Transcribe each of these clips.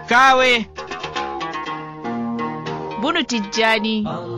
kawe bunu tijjani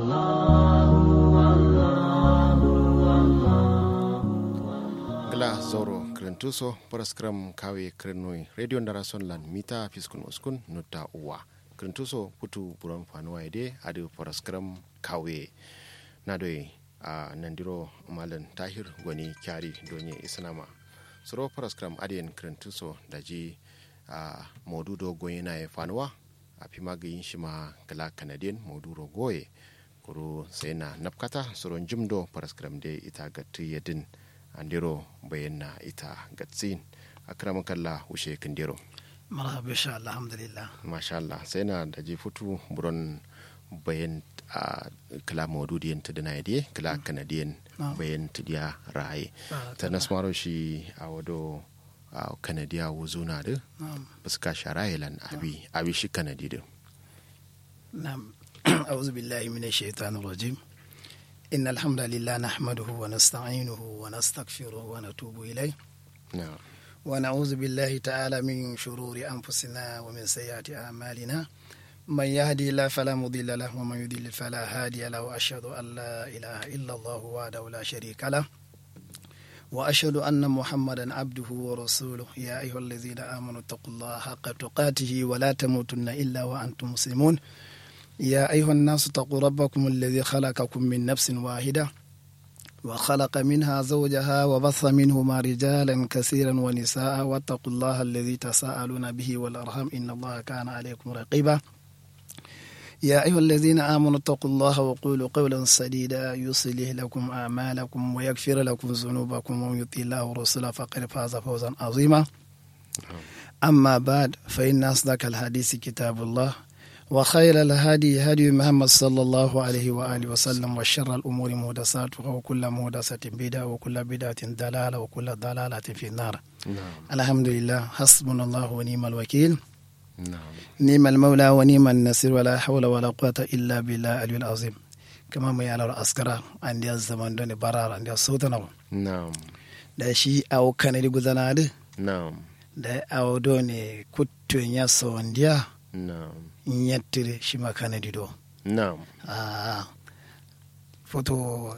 gla zoro krentuso paraskram kawe krenoi radio ndarason lan mita fiskun uskun nutta uwa krentuso putu buron fanuwa ide adu paraskram kawe nadoi a nandiro malan tahir gwani kyari donye isnama soro paraskram adiyan krentuso daji a modudo goye na ya fanuwa a fi magayin shi ma gala kanadiyan moduro goye kuro sai na nafkata soron jimdo paraskram de ita gatu yadin andiro bayan na ita gatsin akraman kalla ushe kindiro marhaba insha Allah alhamdulillah masha Allah sai na da je futu buron bayan a kala maududiyan ta dana yade kala kanadiyan bayan ta diya raye ta nasmaro shi a wado a kanadiya wuzo na da fuska shara yalan abi abi shi kanadi da na'am a'udhu billahi minash shaitanir rajim إن الحمد لله نحمده ونستعينه ونستغفره ونتوب إليه na'am ونعوذ بالله تعالى من شرور أنفسنا ومن سيئات أعمالنا من يهدي الله فلا مضل له ومن يضلل فلا هادي له وأشهد أن لا إله إلا الله وحده لا شريك له وأشهد أن محمدا عبده ورسوله يا أيها الذين آمنوا اتقوا الله حق تقاته ولا تموتن إلا وأنتم مسلمون يا أيها الناس اتقوا ربكم الذي خلقكم من نفس واحدة وخلق منها زوجها وبث منهما رجالا كثيرا ونساء واتقوا الله الذي تساءلون به والأرحم إن الله كان عليكم رقيبا يا أيها الذين آمنوا اتقوا الله وقولوا قولا سديدا يصلح لكم أعمالكم ويغفر لكم ذنوبكم ومن يطع الله ورسوله فقد فاز فوزا عظيما أما بعد فإن أصدق الحديث كتاب الله وخير الهدي هدي محمد صلى الله عليه وآله وسلم وشر الأمور محدثاتها وكل محدثة بدعة وكل بدعة ضلالة وكل ضلالة في النار na'am الحمد لله حسبنا الله ونعم الوكيل na'am نعم المولى ونعم النصير ولا حول ولا قوة إلا بالله العلي العظيم كما ما يعلم أسكرا عندي الزمان دون برار عندي صوتنا na'am da shi awo kanadi guzanadi na'am da awo do ne kuttun ya sondiya na'am nyattire shi ma kanadi do na'am Ah, foto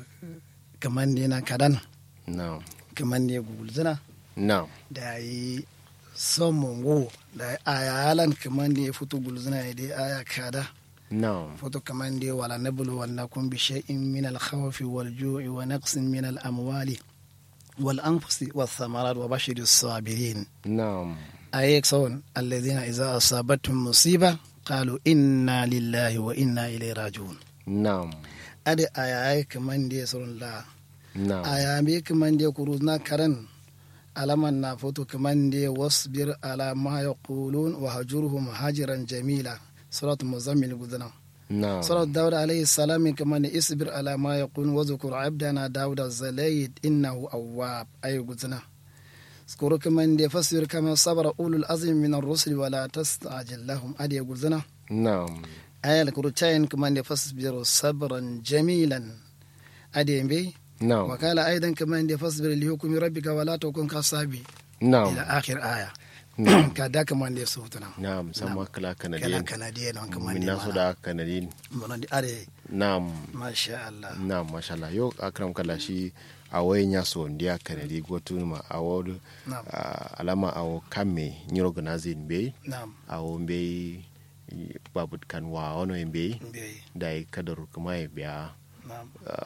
kamande na kadan na'am kamande gugulzina na'am da yi somongo da aya halan kamande foto gulzina ya dai aya kada na'am foto kamande wala nablu wannakum bi shay'in min al khawfi wal ju'i wa naqsin min al amwali wal anfusi was thamarat wa bashir sabirin na'am ayek son alladhina idza asabatum musiba qalu inna lillahi wa inna ilayhi raji'un na'am ade aya kamande son la na'am aya me kamande kuru na karan alaman na foto kamande wasbir ala ma yaqulun wa hajurhum hajiran jamila surat muzammil gudana na'am surat daud alayhi salam kamande isbir ala ma yaqulun wa zkur abdana daud az-zalayt innahu awwab ay gudana skoro kamande fasbir kama sabara ulul azmi min ar-rusul wa la tastajil lahum ade gudana na'am ayal kuru chayin kamande fasbir sabran jamilan ade mbe na'am وقال أيضا كمان دي فاصبر لحكم ربك ولا تكن كصابي na'am إلى آخر آية na'am كذا كمان دي صوتنا na'am sama kala كلا kanadiyan كنديين كمان min دي nasu da kanadiyin من دي أري na'am ما شاء الله na'am masha Allah yo akram kala shi a wayan ya so ndiya kanadi gotu ma a wodu نعم alama a wo kamme nyiro ganazin be نعم a wo be babut kan wa ono be بي dai kadar kuma ya biya نعم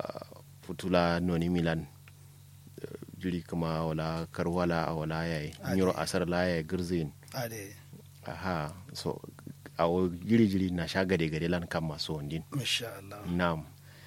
futula noni milan eh, juri kuma wala karwala a wala yayi nyiro asar la yayi girzin أري aha so awo jiri jiri na sha gade gade lan kan masu wandin ما شاء الله nam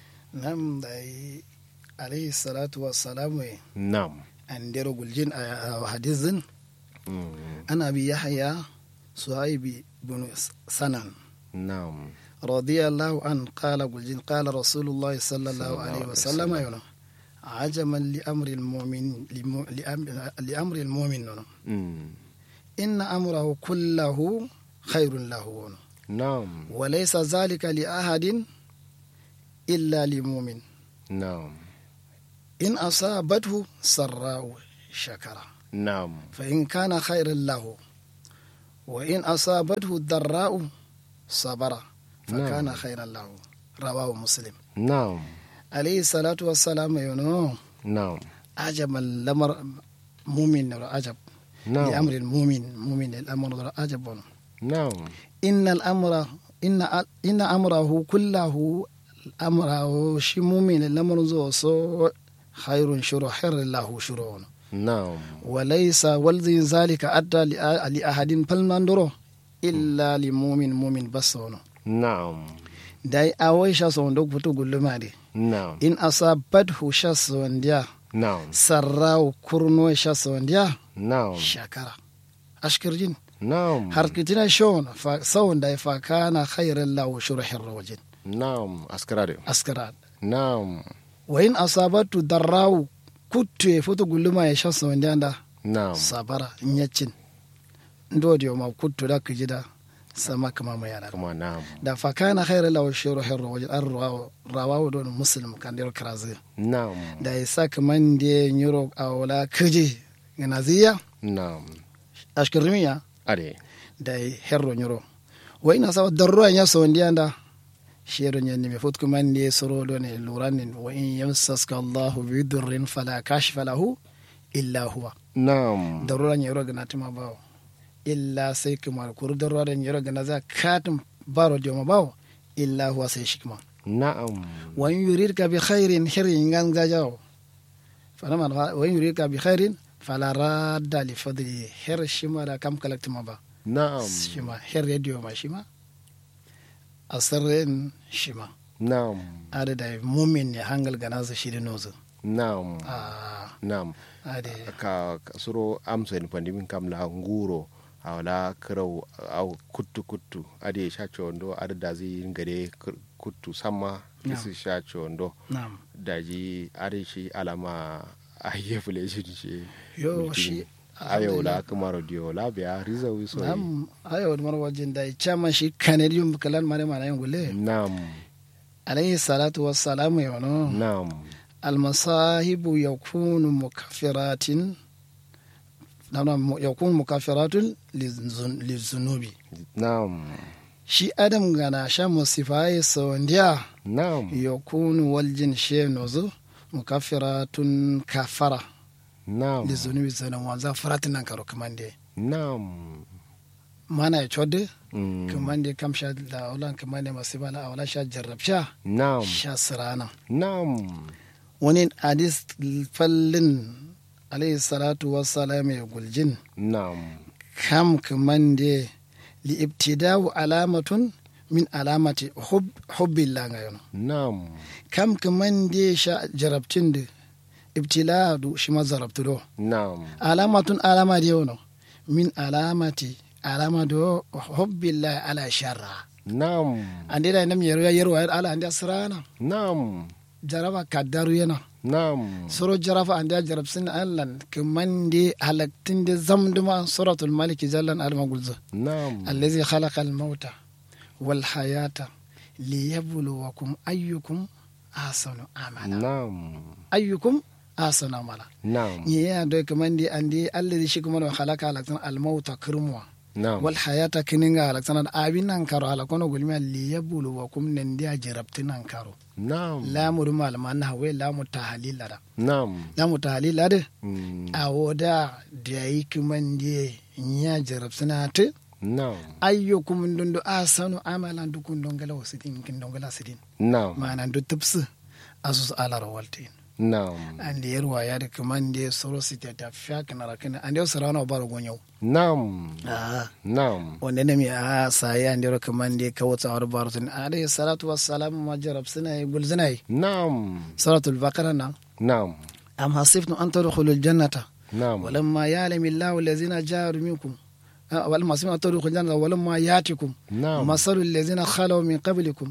نعم داي عليه الصلاة والسلام nam أن ديرو قلجين حديث mm, أنا أبي يحيى صهيب بن سنان nam رضي الله عنه قال قل قال رسول الله صلى الله عليه وسلم يقول عجما لأمر المؤمن لم- لأم- لأمر المؤمن mm, إن أمره كله خير له nam وليس ذلك لأحد إلا لمؤمن nam إن أصابته سراء شكر nam فإن كان خيرا له وإن أصابته الضراء صبر فكان نعم. خيرا له رواه مسلم na'am عليه الصلاة والسلام ينو na'am عجب الأمر مؤمن عجب na'am لأمر المؤمن مؤمن الأمر عجب na'am إن الأمر إن إن أمره كله أمره شي مؤمن الأمر زو سو خير شر خير له شرون na'am وليس ولذي ذلك أدى لأ- لأحد فلنندره إلا لمؤمن مؤمن بس هنا na'am داي أوي شاس وندوك بتو قول ما دي na'am إن أصابته شاس ونديا na'am سراو كرنو شاس ونديا na'am شكرا أشكر جن na'am harkitina shon fa sawon da fa kana khairan lahu shurhir rawjin na'am askarare askara na'am wa in asabatu darrawu kutte foto gulluma ya shasa wanda anda na'am sabara nyacin ndodi ma kuttu da kujida sama kama ma yana kuma na'am da fa kana khairan lahu shurhir rawjin ar rawahu don muslim kan dir krazi na'am da isa kaman de nyuro awla kuje ganaziya na'am ashkirmiya are da herro nyuro wa ina sawa darro ya so ndianda shero nyen mi fut kuma ndi soro do ne luranin wa in yamsaska Allah bi durrin fala kashfa lahu illa huwa na'am darro nya yoro gana tima bawo illa sai kuma kur darro nya yoro gana za katum baro joma bawo illa huwa sai shikma na'am wa in yuridka bi khairin hirin ganga jawo fana man wa in yuridka bi khairin fala radda li fadli her shima da kam kalaktima ba na'am shima her radio ma shima asarren shima na'am ada da mumin ne hangal ganasa shiri nozu na'am ah na'am ade ka ka suro amso en pandimin kam la nguro awla kraw aw kuttu kuttu ade shacho ndo ada dazi ngade kr- kuttu sama Na'am. isi shacho ndo na'am daji are shi alama aye fule shi shi yo shi ayo la kamaro dio la biya riza wi so na'am ayo mar wajin da chama shi kanadium kalan mare mana yin gule nam alayhi salatu wassalamu yono nam المصاهب يكون مكفرات نعم يكون مكفرات للذن- للذنوب nam shi adam gana sha musifaye sawandiya nam yakunu waljin she nozo mukaffiratun kafara nam li zunubi zanen wanza faratin nan karo kamande nam mana ya chodde Mm. kamande kam sha la aulan kamande masifa la aula sha jarrab sha nam sha sirana nam wani hadis fallin alayhi salatu wassalam ya guljin nam kam kamande li ibtida'u alamatun min alamati hub hubbillah ngayono nam kam kamande sha jarabtin da ibtila du shi ma zarabtu do nam alamatun alama da yau min alamati alama do hubbillah ala sharra nam ande da nam yero yero ala ande asrana nam jaraba kaddaru yana nam soro jarafa ande jarab sin allan kamande halaktin da zamduma suratul malik jallan alma gulza nam allazi khalaqa al mauta wal hayata liyabluwakum ayyukum ahsanu amala nam ayyukum ahsanu amala nam ya do kamandi andi allazi shi kuma no khalaqa halaktan al mauta kirmwa nam wal hayata kininga halaktan abin nan karo halakono gulmi liyabluwakum nan dia jarabtinan karo nam lamu rumal man hawe lamu tahlil da nam lamu tahlil da Mm. a woda da yi kimandi ya jarabtina te nam ayyukum dundu asanu amalan dukun dongala wasidin kin dongala sidin nam mana du tupsu asus ala rawaltin nam ande yerwa ya de kamande soro sita ta fiak na rakina ande sarana baro gonyo nam ah nam wanda ne mi a sai ande ro kamande kawta war baratin alayhi salatu wassalam ma jarab sina gulzinai nam suratul baqara na nam am hasibtum an tadkhulul jannata nam ولما يعلم الله الذين جاهدوا منكم آه، ولما سمعوا تدخلوا الجنة ولما ياتكم نعم. مثل الذين خلوا من قبلكم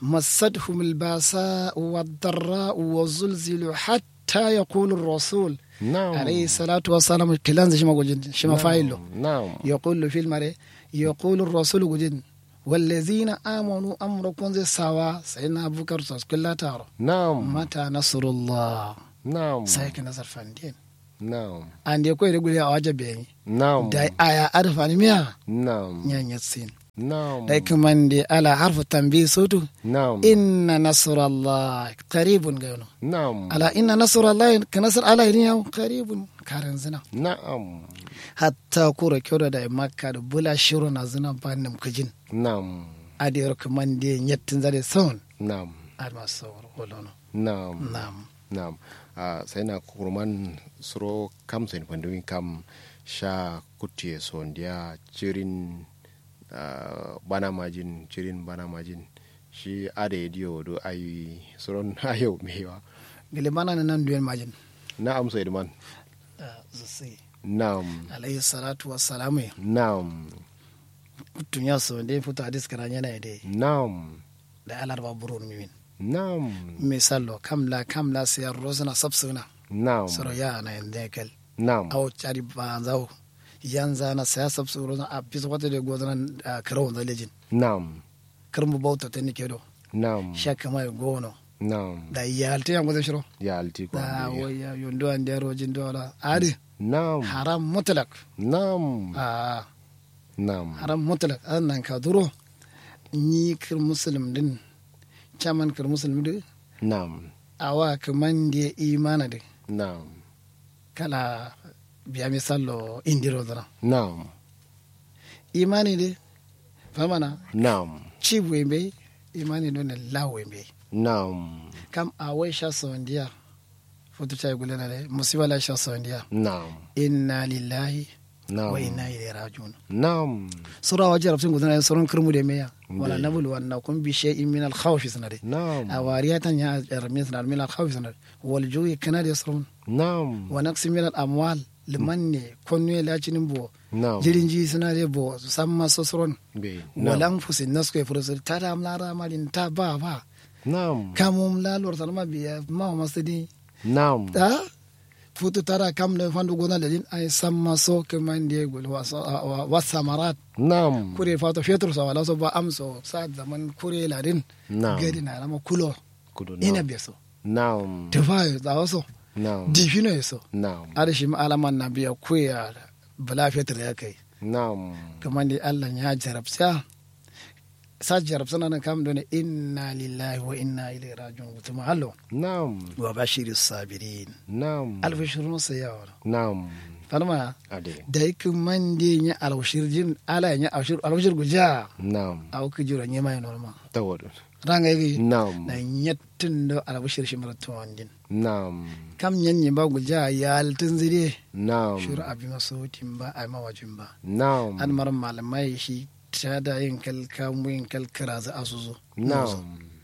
مستهم الباساء والضراء والزلزل حتى يقول الرسول nam عليه الصلاة والسلام كلام شما قلت شما فايلو nam يقول في المرء يقول الرسول قلت والذين آمنوا أمركم زي سوا سيدنا أبو بكر كلها تارو nam متى نصر الله nam سيك نصر فاندين Na'am. ande ko ire guri a waje be Na'am. da aya arfa ni miya Na'am. nyanya sin Na'am. da kamande ala harfu tanbih sotu Na'am. inna nasrallah qaribun gano Na'am. ala inna nasrallah ka nasr ala ni yaw qaribun karan zina Na'am. hatta kura kyoda da makka da bula shiru na zina banim kujin Na'am. ade kamande nyettin zade son Na'am. alma sawar wolono Na'am. nam Na'am. Ah, sai na kurman suro kam sai pandumi kam sha kutie sondia cirin ah, bana majin cirin bana majin shi ade dio do ayi suron ayo mewa gele mana nan duyen majin na'am sai man zai na'am alayhi salatu wassalamu na'am tunya so de futa hadis kana yana de na'am da alar ba burun mimin na'am misallo kamla kamla siyar rozana sabsuna na'am soro ya na yande kel na'am aw chari ba zaw yanza na saya sabsu rozana a piso wata de godana karo da lejin na'am karmu bauta tan ke do na'am shakka mai gono na'am da yalte yan godan shiro ya alti ko da ande. waya yondo an de rojin do la adi na'am haram mutlak na'am ah na'am haram mutlak annan ka duro ni kir muslim din chaman kir muslim din na'am awa kaman da imana de na'am kala biya misallo indiro dana na'am imani de famana na'am ci wembe imani do ne la wembe na'am kam awai sha sondiya foto chay gulena le musiba la sha sondiya na'am inna lillahi na'am wa inna ilaihi rajiun na'am sura waje rafsin gudana surun kirmu de meya Nde. wala nabul wanna kun bi shay'in min al khawf sanade na'am awariyatan ya armis na min al khawf sanade wal ju'i kana de surun na'am wa naqsi min al amwal liman ne konne la cinin bo na'am jirin ji suna de bo samma sosoron be walan fusin nasko e furusir ta da amlara malin ta ba ba na'am kamum la lor salma biya ma masidi na'am ta futu tara kam da fandu gona da din ay samma so kaman de gol wa wa samarat na'am kure fato fetro sa wala so ba amso sa zaman kure la din na'am gadi na lama kulo kudu ina na'am be so na'am tufayo da waso na'am difino so na'am adashi ma alaman na biya kuya bala fetro ya kai na'am kaman da Allah ya jarabta sa jarabta nan kam don inna lillahi wa inna ilaihi raji'un kuma hallo na'am wa bashiri sabirin na'am alfashirun sayawa na'am falma ade da yake man de nya alwashir jin ala nya alwashir alwashir guja na'am aw ku jura nya mai norma tawadu ranga yi na'am na nyattin do alwashir shi maratu wandin na'am kam nyan nya ba guja ya altin zire na'am shuru abi masautin ba ai mawajin ba na'am an mar malamai shi ta da yin kalka mu yin kalkara za asuzo na'am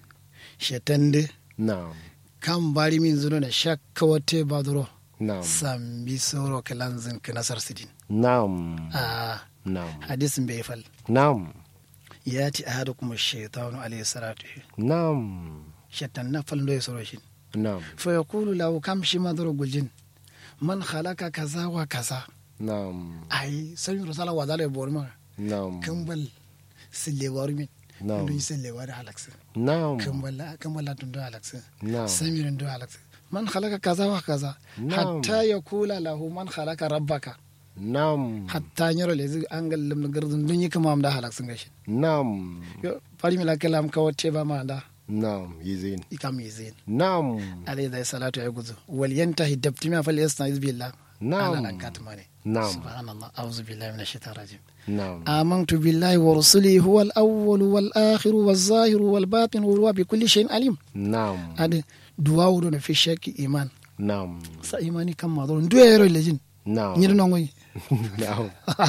shetande na'am kan bari min zuno na shakka wate badro na'am sambi soro kalanzin ka nasar sidin na'am ah na'am hadisin bai fal na'am yati ahadukum ash-shaytanu alayhi salatu na'am shaitan na falin do soro shin na'am fa yaqulu lahu kam shi madro guljin man khalaqa kaza wa kaza na'am ai sai rusala wa dale borma na'am kambal sille warmi Na'am. ndu sille war halaksa na'am kambal kambal tun do halaksa na'am samir do halaksa man khalaqa kaza wa kaza Na'am. hatta yaqula lahu man khalaqa rabbaka na'am hatta nyoro lezi angal lim gardun dun yika mam da halaksa gashi na'am yo fari mi la kalam ka wote ba ma da na'am yizin ikam yizin na'am alayhi da salatu ya guzu wal yantahi dabtima fal yastaiz billah Na'am. ana lan katmane Na'am. subhanallah a'udhu billahi minash shaitanir rajim na'am آمنت بالله ورسله هو الأول والآخر والظاهر والباطن وهو بكل شيء عليم na'am هذا دعاء دون في شك إيمان na'am sa imani kam ma don duya yero lejin na'am nyir no ngoy na'am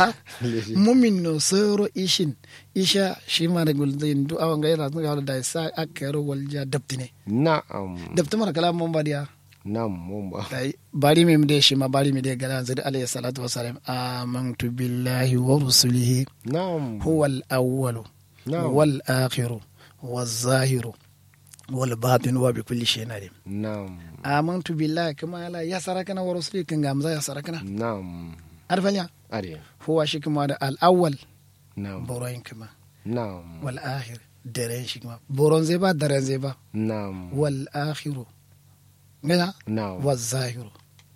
mumin no soro ishin isha shi ma da gulzin du awan ga yara ga da sa akero walja dabtine na'am dabtu mara kalam mon badiya na'am mun ba dai bari mi de shi ma bari mi de galan zai alayhi salatu wassalam amantu billahi wa rusulihi na'am هو الأول نعم. والآخر والظاهر والباطن وبكل شيء عليم na'am آمنت بالله كما لا يسركنا ورسله كن غامزا يسركنا na'am عارف يا ade هو شي كما ده الأول na'am بورين كما na'am والآخر درين شي كما بورون زيبا درين زيبا na'am والآخر غنا na'am والظاهر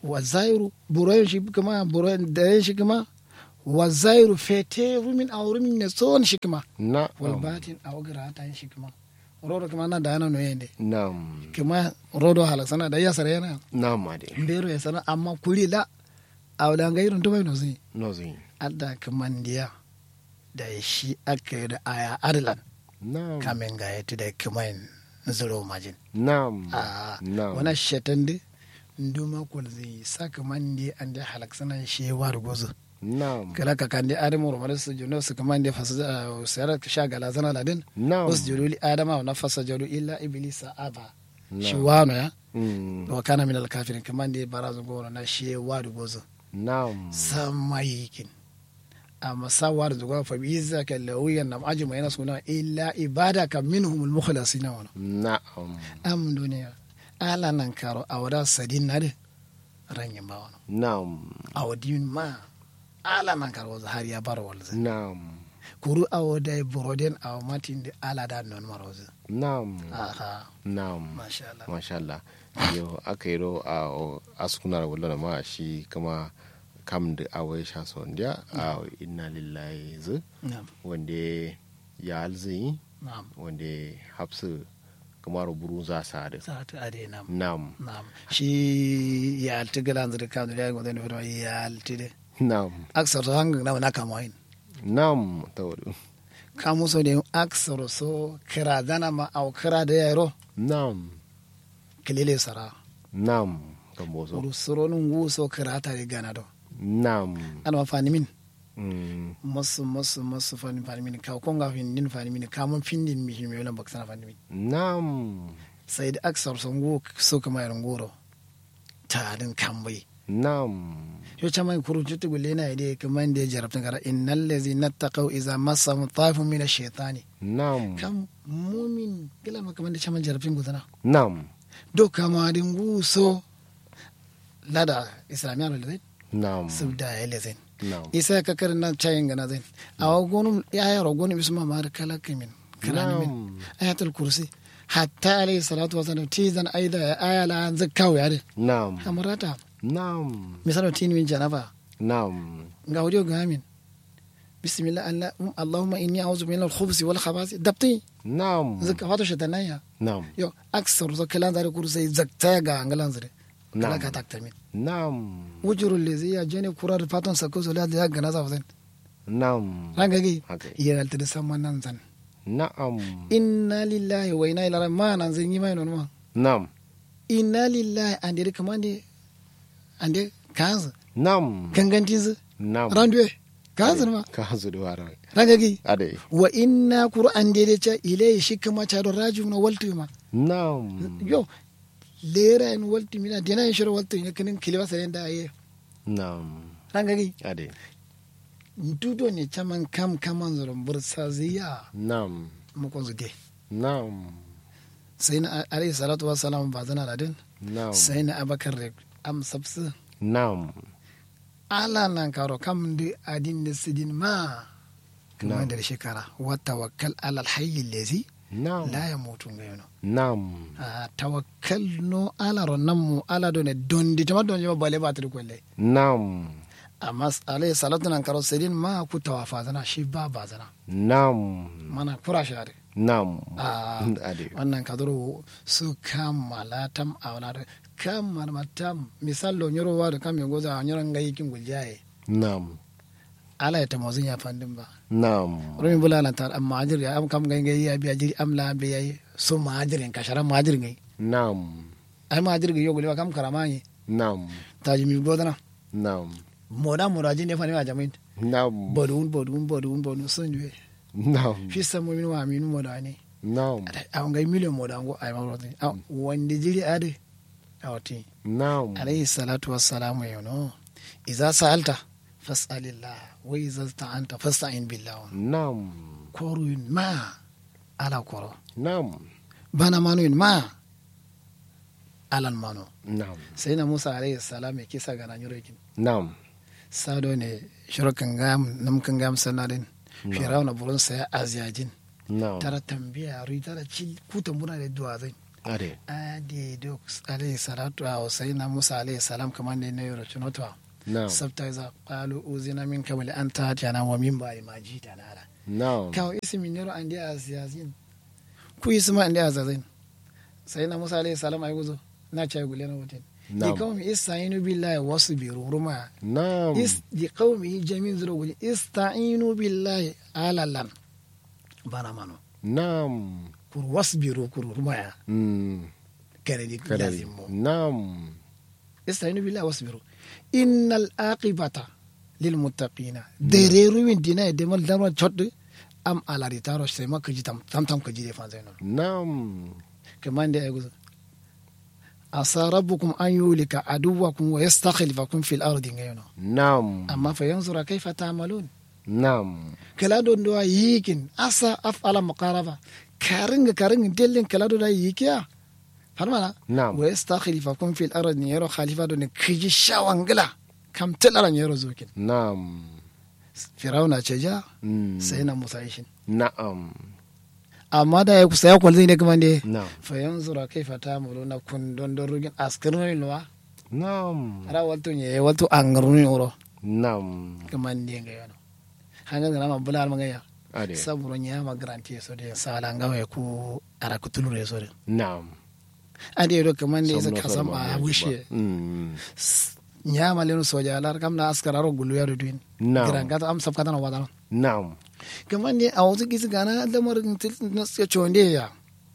wa zairu burayen shi kuma burayen da shi kuma wa zairu fete rumin a rumin ne son shi kuma na wal batin a wagira ta shi kuma rodo kuma na da yana no yende nam kuma rodo halaksana da yasar yana nam ade mbero ya sana amma kuli la a wadda ga irin tubai no zai no zin adda kamandiya da shi aka yi da aya adalan nam kamin ga ya da kumain zuro majin nam a nam wana shatan da nduma kul zai saka mandi an da halaksana shi wa da gozo nam kala ka kan da adamu rumar su juno su kaman da fasa sayar ka sha gala zana ladin nam wasu jululi adama na fasa jalu illa iblisa aba shi nam wano ya Mm, wa kana min alkafirin kaman da barazu goro na shi wa da gozo nam samayikin amma sawar zuwa fa bi zaka lawiyan nam ajma yana suna illa ibadaka minhum almukhlasina wana na'am am duniya ala nan karo awada sadin nade ranyin ba wana na'am awadin ma ala nan karo za har ya bar walza na'am kuru awada broden aw matin de ala da non maroza na'am aha na'am masha Allah masha Allah yo aka yi ro a askunar wala ma shi kama kam da awai sha son dia a inna lillahi zu na'am wanda ya alzi na'am wanda hafsu kamar buru za sa da sa ta ade na'am na'am na'am shi ya alti galan zira kan da ya godan fito ya alti de na'am aksar hangin na na kamain na'am tawadu kamu so de aksar so kira dana ma au kira da yaro na'am kilele sara na'am kan boso uru soro nungu so kira ta de gana do na'am ana ma fani min Mm, masu masu masu fani fani min ka ko nga fin din fani min ka mun fin din mi mi wala baksana fani min na'am sai da aksar so ngu so kama yaron goro ta din kambai na'am yo chama kuru jutu gulle na ide kaman da jarabtan gara innal ladzina taqaw idza massahum taifun min ash-shaytani na'am kam mumin kila ma kaman da chama jarabtin gudana na'am do kama din guso lada islamiya lo lezen na'am subda ya lezen na'am isa ka karin na chayin gana zen awa gonu ya yaro gonu bisma ma har kala kimin kirani min na'am ayatul kursi hatta alayhi salatu wasallam tizan aida ya aya la an zakkaw ya de na'am amarata na'am misalo tin min janaba na'am nga audio gamin bismillah allah allahumma inni a'udhu min al-khubuthi wal khabathi dabti na'am zakka fatu shatanaya na'am yo aksar zo kalan zare kursi zakta ga angalan zare kala Na'am. ka takta min na'am wujurul lezi ya jene kurar fatan sako zo la da gana za fasen na'am ranga gi haka iya alta da samman nan zan na'am inna lillahi wa inna ilaihi raji'un ma nan zan yi mai non ma na'am inna lillahi ande de kamande ande kanza na'am gangantin zu na'am randuwe kanza ma ka hazu da waran ranga gi ade wa inna qur'an de de cha ilai shi kuma cha do raju na waltu ma na'am yo lera en waltu mina dena en shiro waltu ne kinin kiliba sare da aye na'am ranga gi ade dudo ne chaman kam kaman zoron bursa ziya na'am mu ko zude na'am sai na alayhi salatu wassalam ba zana da din na'am sai na abakar da am sabsu na'am ala nan karo kam di adin da sidin ma kuma Na'am. da shekara wa tawakkal ala alhayy allazi na'am la yamutu ngayno na'am a tawakkal no ala ronnan mu ala do ne dondi tama don jama bale ba tiri kwelle na'am amma alayhi salatu nan karo sidin ma ku tawafa zana shi ba ba zana na'am mana kura share na'am Ah. ade wannan kadoro su kammala tam a wala kammala matam misal lo nyoro wa da kam yango za nyoro ngai kin guljaye na'am ala ya tamozin ya fandin ba na'am rumi bula lan tar amma ajir ya am kam ngai ngai ya biya jiri am la biya yi so ma ajirin ka sharan ma ajir ngai na'am ai ma ajir yo gulwa kam karama yi na'am taji mi godana na'am moda moda jin ne fani ma jamin na'am bodun bodun bodun bodun sun juwe na'am fi samu min wa minu moda ne na'am a ngai miliyon moda ngo ai ma rotin wanda jiri ade awti na'am عليه الصلاة والسلام يونو إذا سألت فاسأل الله وإذا استعنت فاستعن بالله na'am كورو ما على كورو na'am بنا مانو ما على المانو na'am سيدنا موسى عليه السلام كيسا غانا نيروكين na'am سادو ني شروكن غام نمكن غام سنادين نعم. فرعون برون سيا أزياجين na'am ترى تنبيه ري ترى تشيل كوتا منا لدوا زين ade ade duk alayhi salatu wa sayyidina musa alayhi salam kamar ne na yoro chunotwa na'am sabta iza qalu uzina min qabli an ta'tiyana wa min ba'di ma jitana ala na'am kawo ismi nero an dia asiyasin ku isma an dia azazin sayyidina musa alayhi salam ay guzo na chay gule na wutin di na'am qawmi ista'inu billahi wasbiru ruma na'am is di qawmi jamin zuro gule ista'inu billahi alalan bana mano na'am kur wasbiru kur ruma ya mm kare di kadari lazim mo na'am استعينوا بالله واصبروا إن العاقبة للمتقين دريرو من دينا دمال دمال تشد أم على ريتارو سيما كجي تام تام تام كجي دي فانزينو na'am كمان دي أقول عسى ربكم أن يولك عدوكم ويستخلفكم في الأرض غيرنا na'am أما فينظر كيف تعملون na'am كلا دون دوا ييكن أسا أفعل مقاربة كارنج كارنج دلين كلا دون ييكيا فهمنا na'am ويستخلفكم في الأرض يرو خليفة دون كجي شاوانجلا كم تلرا يرو زوكين na'am firawuna ce ja mm sai na musa ishin na'am amma da ya kusa ya kwalzi ne kuma ne na'am fa yanzu ra kai fata mu na kun don don rugin askirin nuwa na'am ara walto ne walto an runi oro na'am kuma ne ga yana hanga da ma bula ma ga ya ade saburo nya ma garanti so de sala ngawe ku ara ku tulure so de na'am ade do kuma ne sa Somno kasam farma a ne wishe ba. mm nya ma lenu soja alar kam na askara ro gulu ya do din na'am giran ga am sab katana wadana na'am kamar ne a wasu gisi gana lamarin na suke chonde ya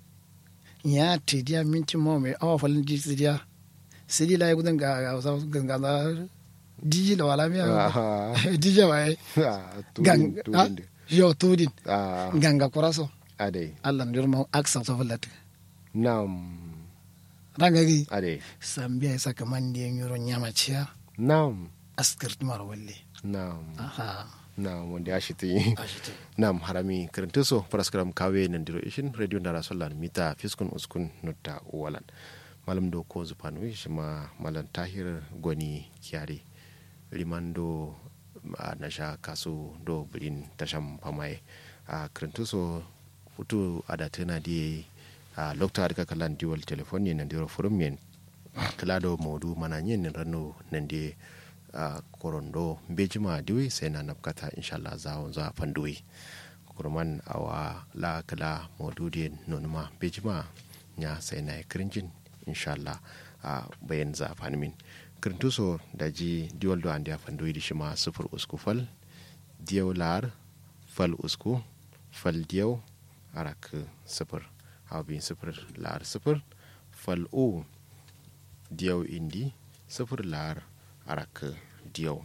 ya tidiya minti mo mai awa falin di tidiya sidi la gudan ga ga wasu ganga da diji la wala miya Ah, diji wa ai ah, gang tudin- ha tudin de. yo tudin Ah, ganga kuraso ade Allah ndir mo aksa to fallat na'am ranga gi ade sambiya isa kaman di yoro nyama ciya na'am askirt mar walle na'am aha na'am wanda ya shi ta yi ashite nam harami kirintiso paraskaram kawe nandiro ishin radio ndara sollan mita fiskun uskun nutta walan malam do ko zupanu shima malam tahir gwani kiyare limando a nasha kasu do bilin tasham pamaye a kirintiso futu adatena di a lokta adka kalan diwal telefon ne nandiro forum yen kala do modu mana yin rano nande a korondo bejima diwi sai na nafkata inshallah za za fanduwi kurman awa la kala modudi nonuma bejima nya sai na kirinjin inshallah a bayan za fanmin kirintuso da ji diwal do andi fanduwi di shima sufur usku fal diyaw lar fal usku fal diyaw arak sufur hawbin sufur lar sufur fal u diyaw indi sufur lar arak diyaw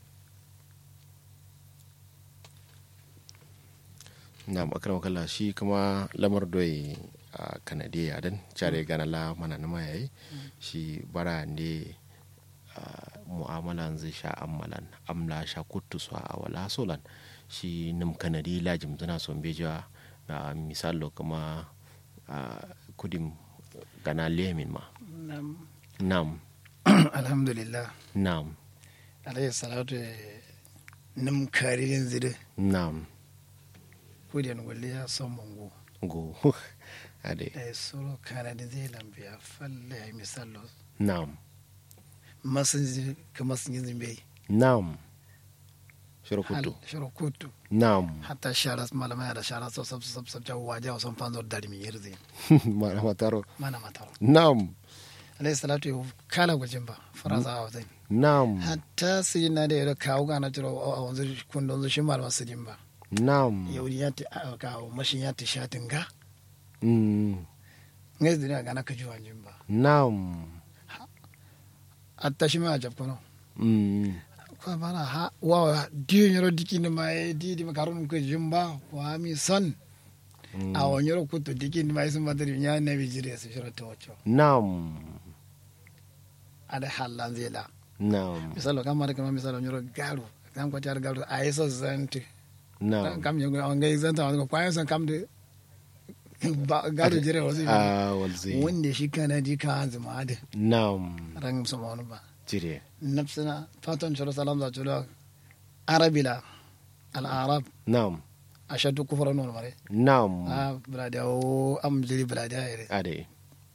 na makarar kala shi kuma lamar doyi a kanadiya dan care gana la mana na yayi shi bara ne mu'amalan zai sha ammalan amla sha kuttu su a wala solan shi nim kanadi lajim tana son beja na misalo kuma kudim gana lemin ma nam nam alhamdulillah nam alayhi salatu nim karirin zide nam kudiyan walle ya son mongo go ade e soro kanadi zai lambiya falle ya misalo nam masin zi ka masin yin zimbe nam shirkutu shiro kutu nam hatta shara malama da shara so sab sab sab jawo waje wa son fanzo dari mi yirzi mana mataro mana mataro nam alayhi salatu ya kala gwajin ba faraza a wazai nam hatta su yi na da yadda kawo gana jiro a wanzu kundin zu shi malama su din ba nam yau ya ta kawo mashin ya ta shatin ga mm, ngai duniya gana ka ji wajen ba nam hatta shi ma a jabkono mm, kwa bana ha wa diyo nyoro dikini ma e di di makarun ko jumba wa mi son mm, a wa nyoro kuto dikini ma isun badari nya na bi jire su shiro to wacho nam ada halan zela nam misalo kam mara kam misalo nyoro garu kam ko tar garu a iso zanti nam kam nyogo on ngai zanta on ko kwa son kam de ba garu jire wasi a walzi wanda shi kana di ka hanzu ma da nam ran su ma wani ba jire nafsina fatan shiro salam da chulo arabila al arab nam ashadu kufra non mare nam a bulade o am jiri bulade ayre ade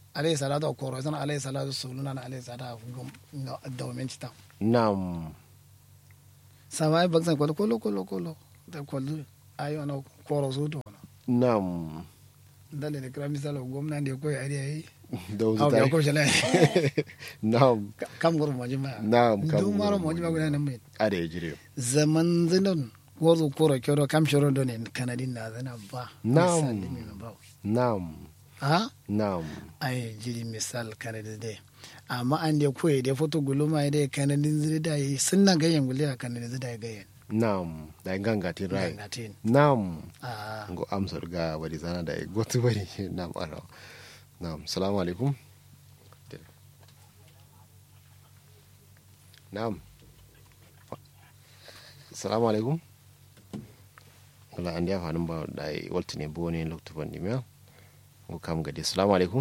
alayhi salatu koro sana alayhi salatu suluna na alayhi salatu gum no dawmen ta nam sama baksan kolo kolo kolo kolo da kolo ayo na koro su to nam dale ne kira misalo gwamna ne ko yari yayi da aw wuzu ya tare ko shala nam kam gor mo jima Na'am, kam du maro goro mo jima gona nan mai ada ya jire zaman zinon wozu koro kyoro kam shoro do ne kanadin na zana ba Na'am. Misal dimi na ba nam ha nam ai jiri misal kanadin de amma an de koyi de foto guluma de kanadin ziri da yi sunna gayen gule a kanadin ziri da gayen nam da ganga tin rai ngatin nam a ngo amsar ga wadi zana da gotu bari nam ara nam salamu alaikum nam salamu alaikum wala an ya fanin ba da ai walti ne bo ne lokto ban dimiya ngo kam gadi salamu alaikum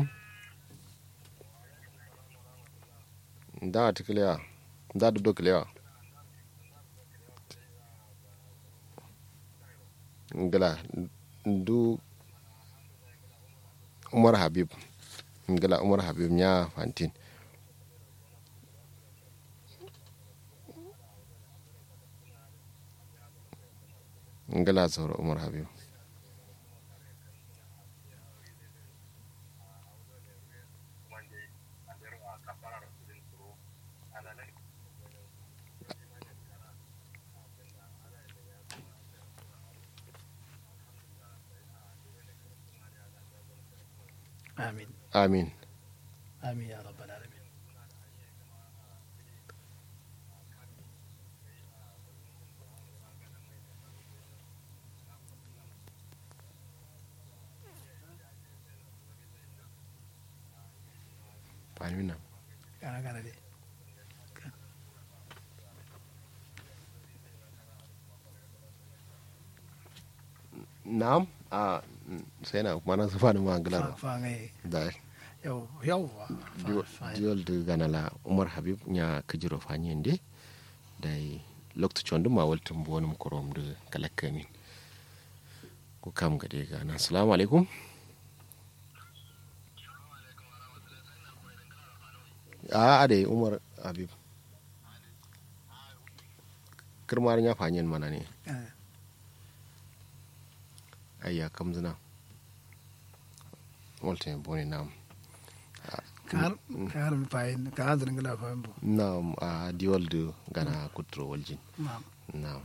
da tikliya da do kliya ngala ndu umar habib ngala umar habib nya fantin ngala zoro umar habib amin amin amin ya rabbal alamin amin nam kana kana de nam a sai na kuma na zufa da ma ngala fa fa ngai da yau yau diol de ganala umar habib nya kajiro fanyende dai lokto chondu ma waltum bonum korom de kalakamin ko kam gade gana assalamu alaikum a ade umar habib kirmar nya fanyen mana ne ayya kam zina waltum boni nam kar kar mi fayin ka hadrin gala fayin bo nam a diol de gana kutro waljin na'am Naam.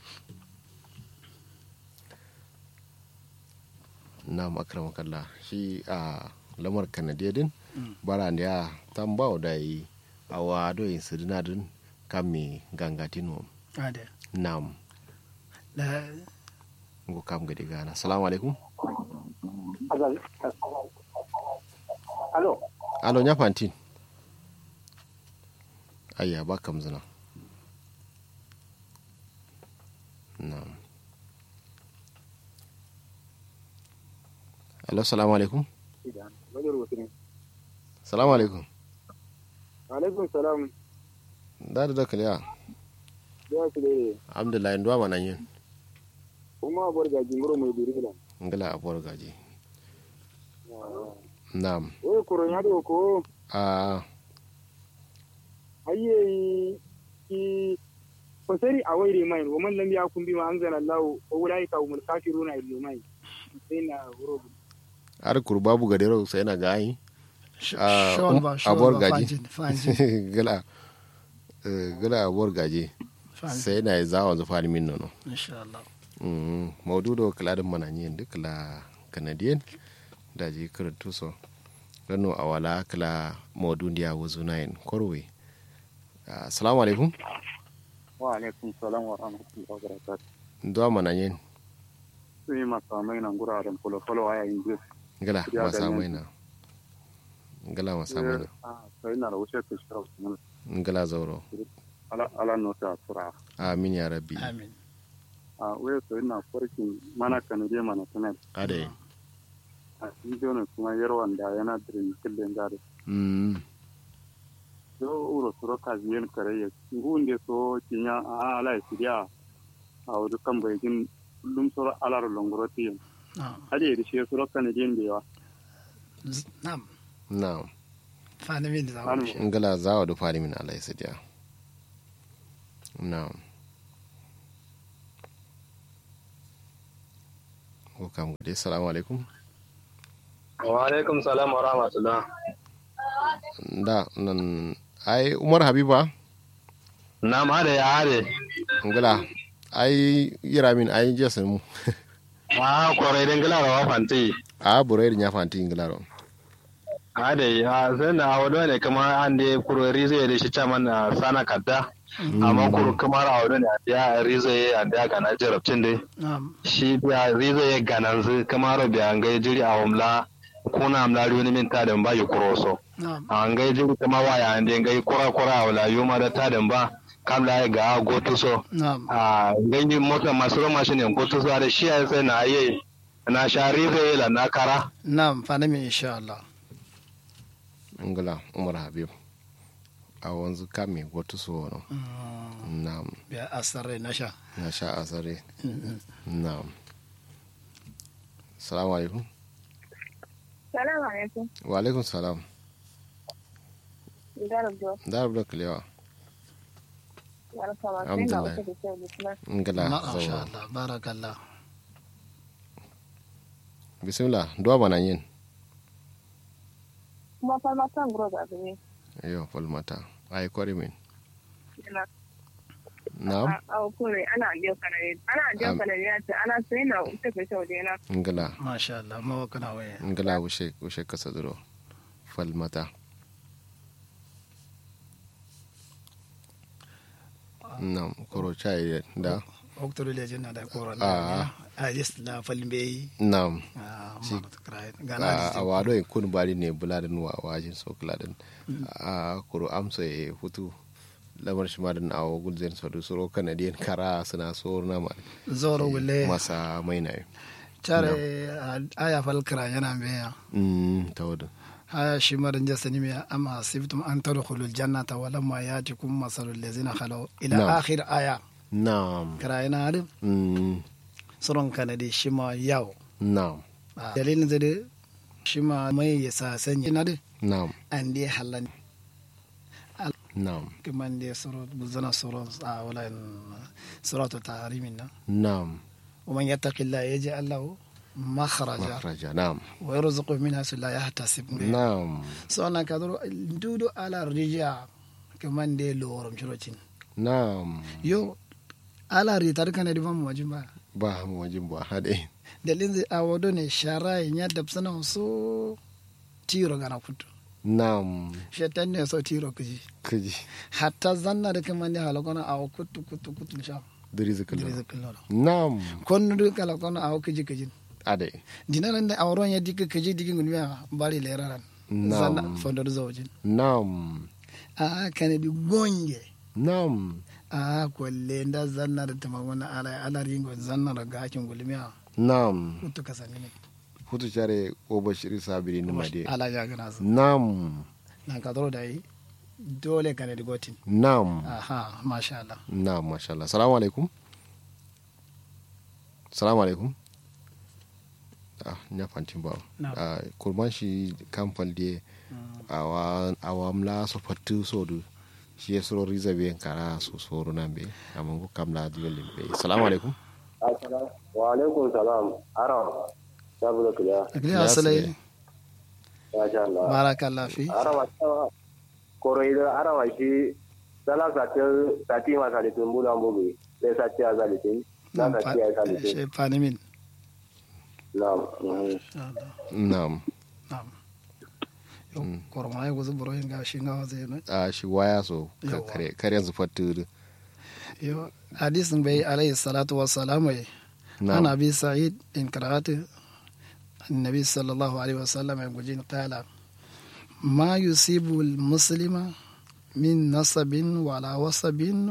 Naam akramakallah shi a lamar kanadiya din bara da ya tambao da yi a wado yin sirina din kame gangatino ade nam da ngo kam gadi gana assalamu alaikum Alo, alo nya fantin ayya ba kam zina nam alo assalamu alaikum wani rubutu ne. assalamu alaikum Alaikun salam, da da kaliya ya su dai, alhamdulillah ndo mana yin kuma abuwar gaji muro mai duri da. ngala abor gaji nam Wai kuron ya da ko, a ayye ki fasari a waire mai, wa man lam ya kun bi ma an zana lawo, wa wulai ka umul kafiruna illu mai. Sai na wuro. ar kurbabu gadero sai na gayi Ah, shawal um, ba shawal abuwar ba gaji. fanjin fanjin gala eh, gala abor gaji fanjin sai na zawa zu fari min nono insha Allah Mm, maududo kala din mana yin duk la canadian da ji karatu so rano awala kala maudu ndiya wuzu nayin korwe Ah, assalamu alaikum Wa alaikum salam wa rahmatullahi wa barakatuh. ndo mana yin Sun yi masamai nan guraren folo-folo a yayin biyu. ngala Ya masa ganyen. maina ngala masa maina Sai na da wuce ka shi rautu ngala zauro ala ala nota tura. amin ya rabbi amin A waya sai na farkin mana kanade mana sanar. ade A bidiyo ne kuma yarwan da yana dirin killin gari. mm so uro suro kaziyen kare ya ngunde so kinya a ala sidia a wadu kan bai jin dum suro alar longoro ti na'am hade da shi suro kan jin da yawa Z- na'am na'am fani min da zamu shi ngala zawa do fari min alai sidiya na'am ko kam gode assalamu alaikum wa alaikum salam wa rahmatullah da nan ai umar habiba na ma da ya hare ngala ai yira min ai jesa mu ma kwarai den gila rawa fanti a burai nya fanti ngala ro a da ya sai na wado ne kamar an da kuro rizo da shi caman na sana kadda amma kuro kamar a wado ne a da rizo ya da gana jarabcin dai na'am shi biya rizo ya ganan zu kamar biya an gai jiri a wamla kuna amla riwani min ta da ba yi kuro so na'am an gai jiri kama waya an da gai kura kura a wala yuma da ta da ba kamla ya ga gotu so na'am a ganyi mota masu roma shi ne gotu so da shi ya sai na yi na sha rizo ya la na kara na'am fani min insha Allah ngala umar habib a wanzu kame wata so no Mm, na'am biya asarre na sha na sha asare na'am assalamu alaikum Salamu alaikum. wa alaikum salam Idarar Jo. da rubuta kalewa Barka ma. Sai na Alhamdulillah. uku da kyau bismillah. ngala masha zawa Allah barakallah bismillah duwa bana yin Kuma farmatan guro da abu ne. yo falmata ai kwari min Yana na'am a kure ana biyo kanare. Ana biyo Am- kanare ya ce ana sai na uku da kyau da yana. ngala masha Allah mawa kana waya ngala wushe wushe kasa duro falmata na'am koro chai da oktoru le jinna da koran Ah. a jest la falbe na'am a Si- ma krai a gana a wado in kun bari ne buladin wa wajin so kuladin a kuro amsa ya hutu lamar shi madan a wagul zai so suro kanadiyan kara suna so na ma zoro wule masa mai na yi tare aya fal kra yana beya mm ta wadda aya shi madan jasani me amma sibtum an tadkhulul jannata wa lamma yatikum masalul ladzina khalu ila Na'am. akhir aya na'am kra yana adu mm soron kanadi shi ma yawo na'am Ah, dalilin zade shi ma mai yasa sanyi na de na'am an dai halan na'am كمان دي سورة بزنا سورة آه ولا سورة التحريم na'am ومن يتق الله يجعل له مخرجا makhraja na'am ويرزقه من حيث لا يحتسب na'am سواء كدرو دودو على الرجاء كمان دي لورم شروتين na'am يو على ريتار كان دي فم واجبا ba mu wajin ba hade دلين زي أودو ني شراي نيا دبسنا سو تيرو غانا كتو na'am شيطان ني سو تيرو كجي kaji حتى زنا دي كمان دي هلوكونا أو كتو كتو كتو نشا diri zikalo دريزك الله na'am كون دو كلا كون أو كجي كجي ade dinaran da auren ya dika kaje digin gulmiya bari leraran zanna na'am fondor zawjin na'am a kana di gonge na'am a kwalle da zanna da tamamuna ala ala ringo zanna da gakin gulmiya na'am kutu kasani ne hutu care o bashiri sabiri ni made ala ya gana su na'am na ka da yi dole kana di gotin na'am aha masha Allah na'am masha Allah salamu alaikum salamu alaikum ah nya fantin ba Na'am. ah kurman shi kamfal de awa awamla so fatu so du shi ya soro riza be kara so soro nan be amma ko kamla diolin be salamu alaikum wa alaikum salam ara sabu da kuya akli Ya asalai sile. masha Allah barakallah fi ara wa koro ida ara wa shi sala sati sati ma salitin bulan bugu le sati a salitin na nan sati a salitin she fanimin na'am mhm. na'am na'am yo korma ya guzu buro hinga shi nga waze no a shi waya so ka Yawa. kare kare yanzu fatu yo hadisin bai alayhi salatu wassalamu ya عن na'am أبي سعيد إن قرأت النبي صلى الله عليه وسلم يقول قال ما يصيب المسلم من نصب ولا وصب